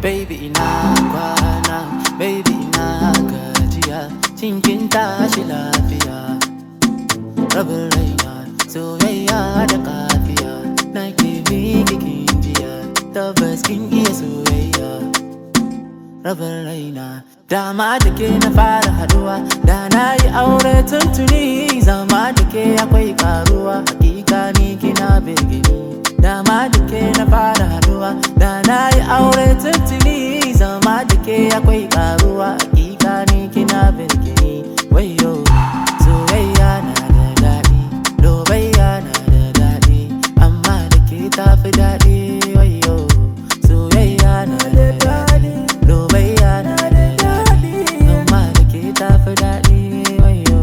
baby ina kwana baby ina gajiya cinkin tashi lafiya rabin raina soyayya da kafiya na ke miki kin jiya tabbas kin iya soyayya rabin raina dama da ke na fara haduwa da na yi aure tuntuni zama da ke akwai karuwa hakika ni kina birgini dama da ke na fara haduwa da na yi aure tuntuni zama da ke akwai karuwa hakika ni kina birgini wayo soyayya na da daɗi lobayya na da daɗi amma da ke tafi daɗi wayo soyayya na da daɗi lobayya na da daɗi amma da ke tafi daɗi wayo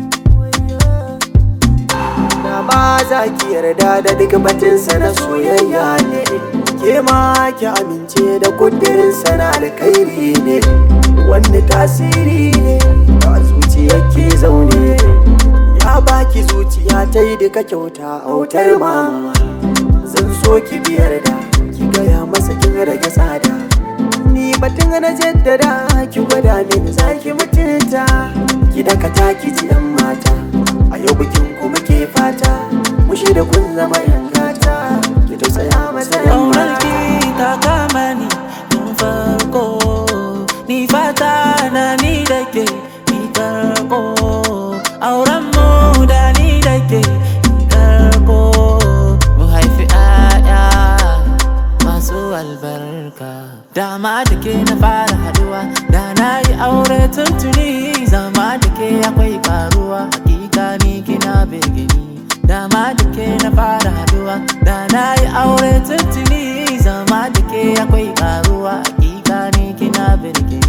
Na ba za ki yarda da duk batinsa na soyayya ne Ke ma ki amince da kudirinsa na alkhairi ne Wani tasiri ne ga zuciya ke zaune Ya baki zuciya ta yi duka kyauta autar mama Zan so ki biyar da ki gaya masa kin rage tsada Ni batun na jaddada ki gwada mini za ki mutunta Ki dakata ki ji yan mata A yau bikin ku muke fata Mushi da kun zama yan gata Ki tausaya masa yan Ƙaunar mata ki ta kama ni tun farko Ni fata na ni da ke ni karko Auren mu da ni da ke ni karko Mu haifi 'ya'ya masu albarka Dama da ke na fara haduwa Da na yi aure tuntuni Zama da ke akwai karuwa Hakika ni kina birgini Dama da ke na fara haduwa Da na yi aure tuntuni Zama da ke akwai karuwa Hakika ni kina birgini